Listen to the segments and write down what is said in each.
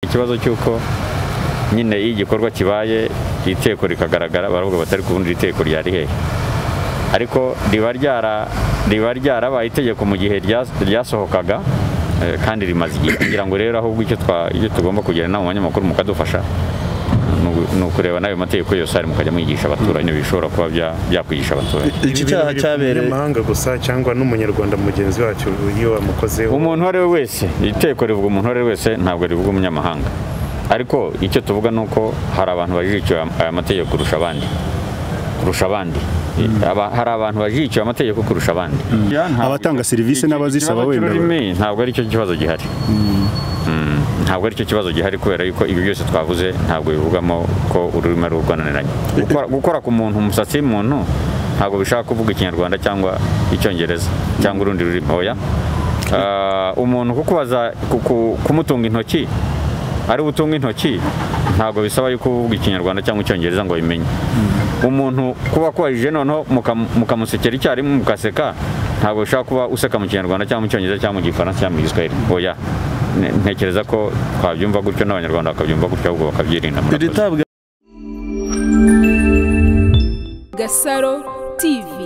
ikibazo cy'uko nyine iyo igikorwa kibaye iteko rikagaragara baravuga batari kubundi iteko ryari hehe ariko riba ryarabaye itegeko mu gihe ryasohokaga kandi rimaze igihe kugira ngo rero ahubwo icyo tugomba kugira inama abanyamakuru mukadufasha ni ukureba n'ayo mategeko yose ari mukajya mwigisha abaturage bishobora kuba byakwigisha abaturage iki cyaha cyabereye mahanga gusa cyangwa n'umunyarwanda mugenzi wacu iyo wamukozeho umuntu uwo ari we wese iteko rivuga umuntu uwo ari we wese ntabwo rivuga umunyamahanga ariko icyo tuvuga ni uko hari abantu bajijukiwe aya mategeko kurusha abandi kurusha abandi hari abantu bajijukiwe amategeko kurusha abandi abatanga serivisi n'abazisaba wenda ntabwo ari cyo kibazo gihari ntabwo ari cyo kibazo gihari kubera yuko ibi byose twavuze ntabwo bivugamo ko ururimi ari urwananiranye gukora ku muntu umusatsi w'umuntu ntabwo bishaka kuvuga ikinyarwanda cyangwa icyongereza cyangwa urundi rurimi oya umuntu kukubaza kumutunga intoki ari utunga intoki ntabwo bisaba yuko uvuga ikinyarwanda cyangwa icyongereza ngo bimenye umuntu kuba kubajije noneho mukamusekera icyarimwe mukaseka ntabwo bishobora kuba useka mu kinyarwanda cyangwa mu cyongereza cyangwa mu gifaransa cyangwa mu giswahili oya ntekereza ko twabyumva gutyo n'abanyarwanda bakabyumva gutyo ahubwo bakabyirinda iritabwa gasaro tivi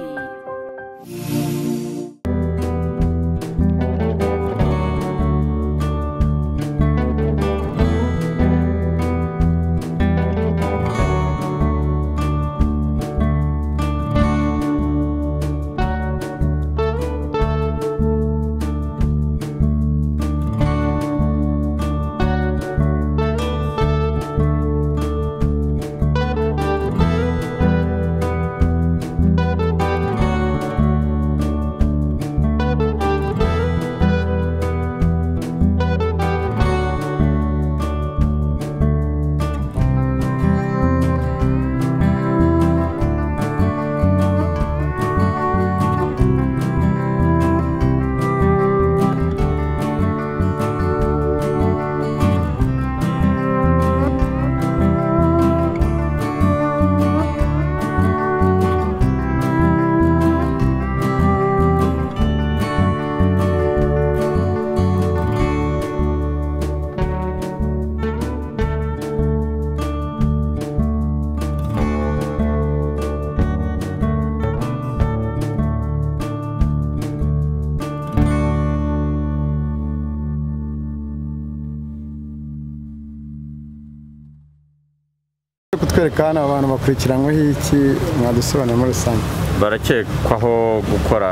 kutwereka hano abantu bakurikiranyweho iki mwadusobanurira muri rusange barakekwaho gukora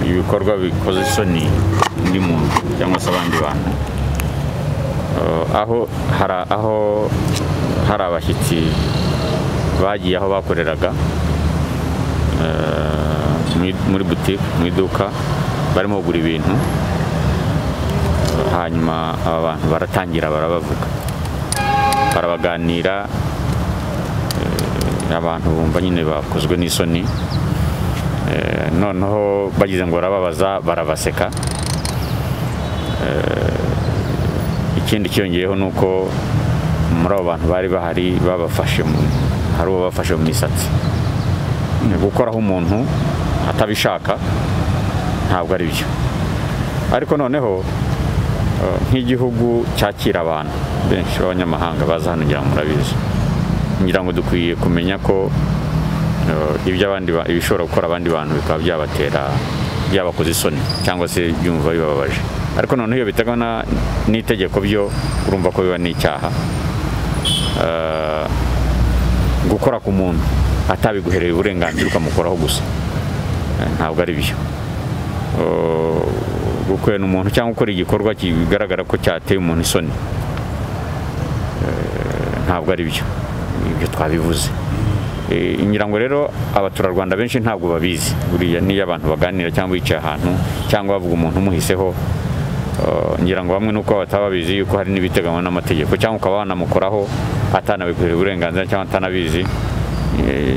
ibikorwa bikoze isoni undi muntu cyangwa se abandi bantu aho hari aho hari abashyitsi bagiye aho bakoreraga muri butike mu iduka barimo kugura ibintu hanyuma aba bantu baratangira barabavuga barabaganira abantu bumva nyine bakozwe n'isoni noneho bagize ngo barababaza barabaseka ikindi cyiyongeyeho ni uko muri abo bantu bari bahari babafashe hari uwo bafashe mu misatsi gukoraho umuntu atabishaka ntabwo ari byo ariko noneho nk'igihugu cyakira abantu benshi b'abanyamahanga baza hano ngira ngo murabizi ngira ngo dukwiye kumenya ko ibishobora gukora abandi bantu bikaba byabatera byabakoze isoni cyangwa se byumva bibabaje ariko noneho iyo bitegana n'itegeko byo urumva ko biba n'icyaha gukora ku muntu atabiguhereye uburenganzira ukamukoraho gusa ntabwo ari byo gukwena umuntu cyangwa gukora igikorwa kigaragara ko cyateye umuntu isoni ntabwo ari byo ibyo twabivuze ngira ngo rero abaturarwanda benshi ntabwo babizi buriya n'iyo abantu baganira cyangwa bicaye ahantu cyangwa bavuga umuntu umuhiseho ngira ngo bamwe nuko bataba babizi yuko hari n'ibiteganywa n'amategeko cyangwa ukaba wanamukoraho atanabikuhira uburenganzira cyangwa atanabizi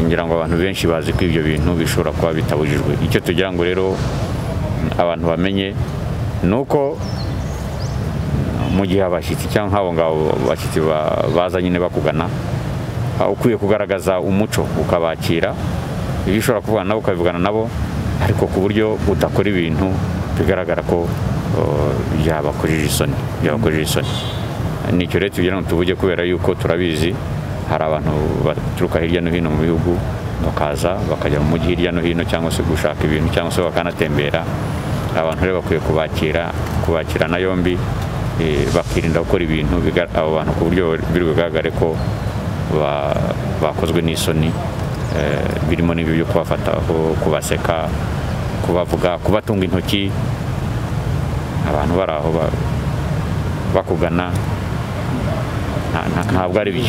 ngira ngo abantu benshi bazi ko ibyo bintu bishobora kuba bitabujijwe icyo tugira ngo rero abantu bamenye ni uko mu gihe abashyitsi cyangwa nk'abo ngabo bashyitsi baza nyine bakugana ukwiye kugaragaza umuco ukabakira ibyo ushobora kuvugana nabo ukabivugana nabo ariko ku buryo udakora ibintu bigaragara ko byabakojeje isoni byabakojeje isoni nicyo rero tugira ngo tuvuge kubera yuko turabizi hari abantu baturuka hirya no hino mu bihugu bakaza bakajya mu mujyi hirya no hino cyangwa se gushaka ibintu cyangwa se bakanatembera abantu rero bakwiye kubakira kubakirana yombi eh, bakirinda gukora ibintu biga- abo bantu ku buryo biri bugaragare ko ba- bakozwe n'isoni eh, birimo n'ibyo byo kubafataho kubaseka kubavuga kubatunga intoki abantu bari aho ba- bakugana nta- nta- ntabwo ari byo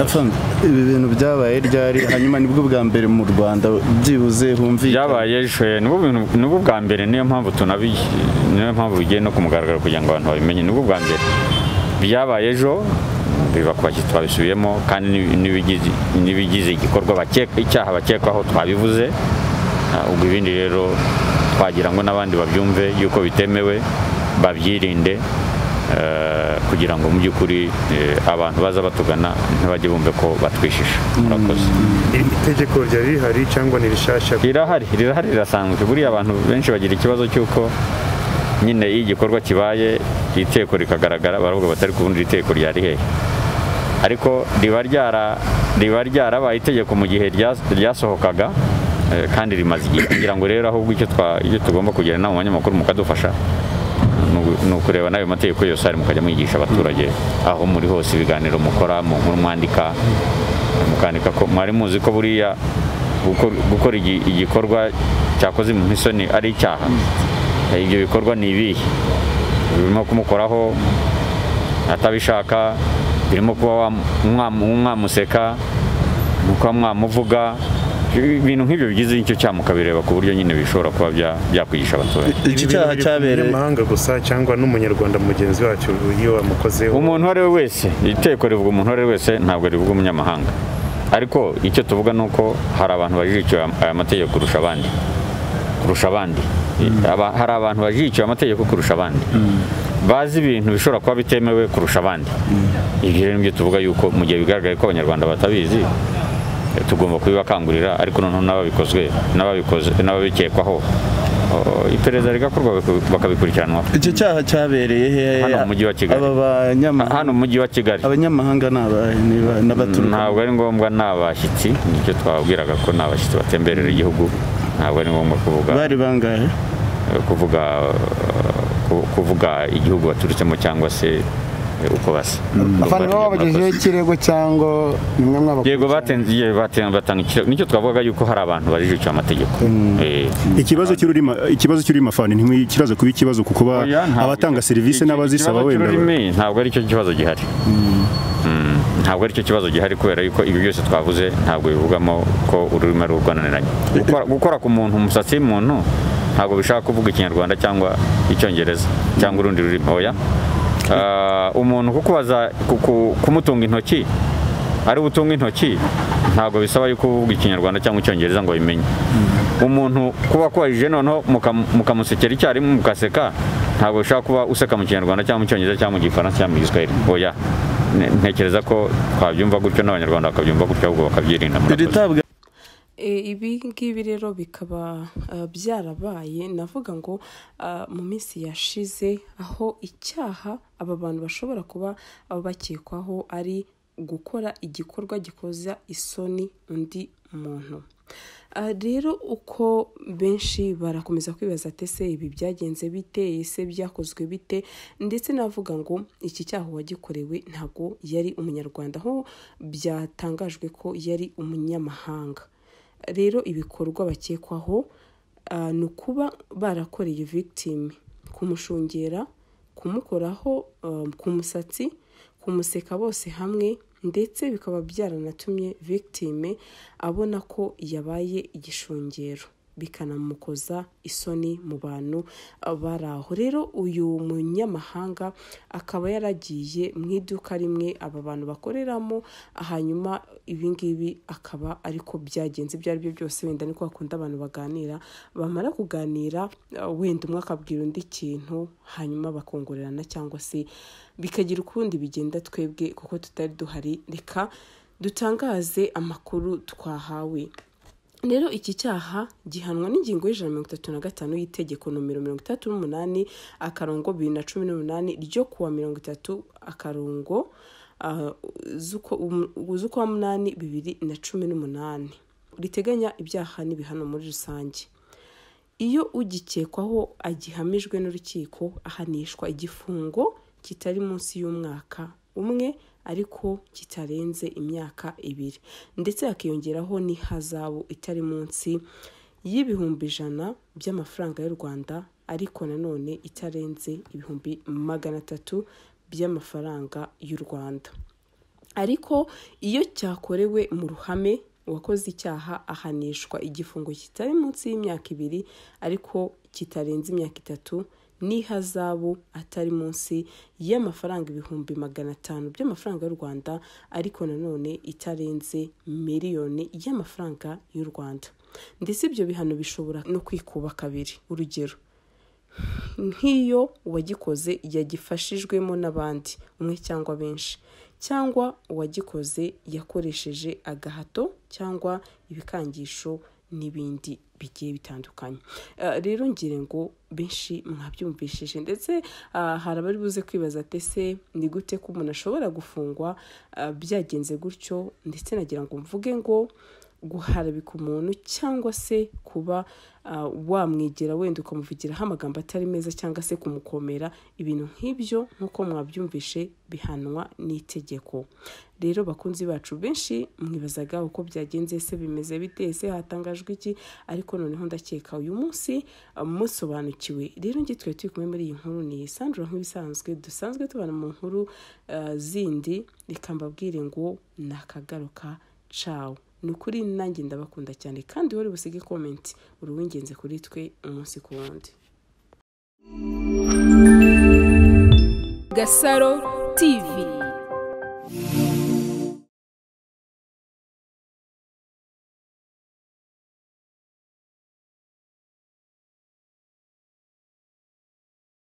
Afande, ibi bintu byabaye ryari hanyuma nibwo bwa mbere mu rwanda byibuze humvikana byabaye ejo nibwo bintu- nibwo bwa mbere niyo mpamvu tunabi niyo mpamvu bigiye no kumugaragara kugira ngo abantu babimenye nibwo bwa mbere byabaye ejo biba ku bashyitsi twabisubiyemo kandi n'ibi- n'ibigize- n'ibigize igikorwa bakeka icyaha bakekwaho twabivuze Ah, ubwo ibindi rero twagira ngo n'abandi babyumve yuko bitemewe babyirinde eh, kugira ngo mu by'ukuri eh, abantu baza batugana ntibajye bumve ko batwishisha murakoze Iri tegeko ryari rihari cyangwa ni rishyashya rirahari rirahari rirasanzwe buriya abantu benshi bagira ikibazo cy'uko nyine iyo igikorwa kibaye iri teko rikagaragara baravuga batari kubundi iri teko ryari hehe ariko riba ryara riba ryarabaye itegeko mu gihe rya- ryasohokaga eh, kandi rimaze igihe kugira ngo rero ahubwo icyo twa- icyo tugomba kugira inama abanyamakuru mukadufasha ni ugu- ni ukureba n'ayo mategeko yose ari mukajya mwigisha abaturage aho muri hose ibiganiro mukora mu nkuru mwandika mukandika ko mwari muzi ko buriya gukor- gukora igi- igikorwa cyakoze mu isoni ari icyaha Eh, ibyo bikorwa ni ibihe birimo kumukoraho atabishaka birimo kuba wam- mwam- mwamuseka ni ukuba mwamuvuga ibintu nk'ibyo bigize icyo cyaha mukabireba ku buryo nyine bishobora kuba bya- byakwigisha abaturage iki cyaha cyabereye umunyamahanga gusa cyangwa n'umunyarwanda mugenzi wacu iyo wamukozeho umuntu uwo ari we wese iteko rivuga umuntu uwo ari we wese ntabwo rivuga umunyamahanga ariko icyo tuvuga ni uko hari abantu bajijukiwe aya mategeko kurusha abandi kurusha abandi Aba- hari abantu bajijukiwe amategeko kurusha abandi bazi ibintu bishobora kuba bitemewe kurusha abandi ibyo rero nibyo tuvuga yuko mu gihe bigaragaye ko abanyarwanda batabizi eh, tugomba kubibakangurira ariko noneho n'ababikozwe n'ababikoze n'ababikekwaho oh, iperereza rigakorwa bakabikurikiranwa iki cyaha cyabereye hehe Hano mu mujyi wa Kigali. aba hano banyamahanga mu mujyi wa kigali abanyamahanga ni abahe niba n'abaturuka ntabwo ari ngombwa ni abashyitsi nicyo twababwiraga ko ni abashyitsi batemberera igihugu ntabwo ari ngombwa kuvuga bari bangahe kuvuga eh, ku- kuvuga igihugu baturutsemo cyangwa se eh, uko basa afande Urumva baba rero murakoze. babagejejeho ikirego cyangwa nimwe mwabakurikirana yego batenze igihe batenze batanga ikirego nicyo twavugaga yuko hari abantu bajijukiwe amategeko Eh, ikibazo cy'ururimi ikibazo cy'ururimi afande ntikibaza kuba ikibazo kuko ba- oya, ntabwo- abatanga serivisi iki- n'abazisaba ikibazo wenda ba- cy'ururimi ntabwo ari cyo kibazo gihari Mm, ntabwo ari cyo kibazo gihari kubera yuko ibyo byose twavuze ntabwo bivugamo ko ururimi ari urwananiranye Gukora- gukora ku muntu umusatsi w'umuntu ntabwo bishaka kuvuga ikinyarwanda cyangwa icyongereza cyangwa urundi rurimi oya Ah, umuntu kukubaza kuku- kumutunga intoki ari utunga intoki ntabwo bisaba yuko uvuga ikinyarwanda cyangwa icyongereza ngo bimenye umuntu kuba kubajije noneho muka- mukamusekera icyarimwe mukaseka ntabwo bishobora kuba useka mu kinyarwanda cyangwa mu cyongereza cyangwa mu gifaransa cyangwa mu giswahili oya Ne- ntekereza ko twabyumva gutyo n'abanyarwanda bakabyumva gutyo ahubwo bakabyirinda iri murakoze. tabwa E, ibi ngibi rero bikaba uh, byarabaye navuga ngo uh, mu minsi yashize aho icyaha aba bantu bashobora kuba uh, bakekwaho ari gukora igikorwa gikoza isoni undi muntu Uh, rero uko benshi barakomeza kwibaza ati ese ibi byagenze bite ese byakozwe bite ndetse navuga ngo iki cyaha uwagikorewe ntabwo yari umunyarwanda aho byatangajwe ko yari umunyamahanga rero ibikorwa bakekwaho ah, ni ukuba barakoreye victim kumushungera kumukoraho ah, ku musatsi kumuseka bose hamwe ndetse bikaba byaranatumye victime abona ko yabaye igishungero bikanamukoza isoni mu bantu ah, bari aho rero uyu munyamahanga akaba yaragiye mu iduka rimwe aba bantu bakoreramo hanyuma ibingibi akaba ariko byagenze ibyo ari byo byose wenda niko bakunda abantu baganira bamara kuganira ah, wenda umwe akabwira undi ikintu hanyuma bakongorerana cyangwa se bikagira ukundi bigenda twebwe kuko tutari duhari reka dutangaze amakuru twahawe rero iki cyaha gihanwa n'ingingo y'ijana na mirongo itatu na gatanu y'itegeko nomero mirongo itatu n'umunani akarongo bibiri na cumi n'umunani ryo kuwa mirongo itatu akarongo ah, z'ukwa um- z'ukwa munani bibiri na cumi n'umunani riteganya ibyaha n'ibihano muri rusange iyo ugikekwaho agihamijwe n'urukiko ahanishwa igifungo kitari munsi y'umwaka umwe ariko kitarenze imyaka ibiri ndetse hakiyongeraho n'ihazabu itari munsi y'ibihumbi ijana by'amafaranga y'u rwanda ariko nanone itarenze ibihumbi magana atatu by'amafaranga y'u rwanda ariko iyo cyakorewe mu ruhame uwakoze icyaha ahanishwa igifungo kitari munsi y'imyaka ibiri ariko kitarenze imyaka itatu n'ihazabu atari munsi y'amafaranga ibihumbi magana atanu by'amafaranga y'u rwanda ariko nanone itarenze miliyoni y'amafaranga y'u rwanda ndetse ibyo bihano bishobora no kwikuba kabiri urugero nk'iyo uwagikoze yagifashijwemo n'abandi umwe cyangwa benshi cyangwa uwagikoze yakoresheje agahato cyangwa ibikangisho n'ibindi bigiye bitandukanye Eh, rero ngira ngo benshi mwabyumvishije ndetse ah, hari abari buze kwibaza ati ese ni gute ko umuntu ashobora gufungwa ah, byagenze gutyo ndetse nagira ngo mvuge ngo guharabika umuntu cyangwa se kuba ah, wamwegera wenda ukamuvugiraho amagambo atari meza cyangwa se kumukomera ibintu nk'ibyo nk'uko mwabyumvishe bihanwa n'itegeko rero bakunzi bacu benshi mwibazaga uko byagenze se bimeze bite ese hatangajwe iki ariko noneho ndakeka uyu munsi ah, musobanukiwe rero njye twari turi kumwe muri iyi nkuru ni Sandra nk'ibisanzwe dusanzwe tubana mu nkuru ah, zindi reka mbabwire ngo nakagaruka cawo ni ukuri nanjye ndabakunda cyane kandi wari busige komenti uri uw'ingenzi kuri twe umunsi ku wundi Gasaro TV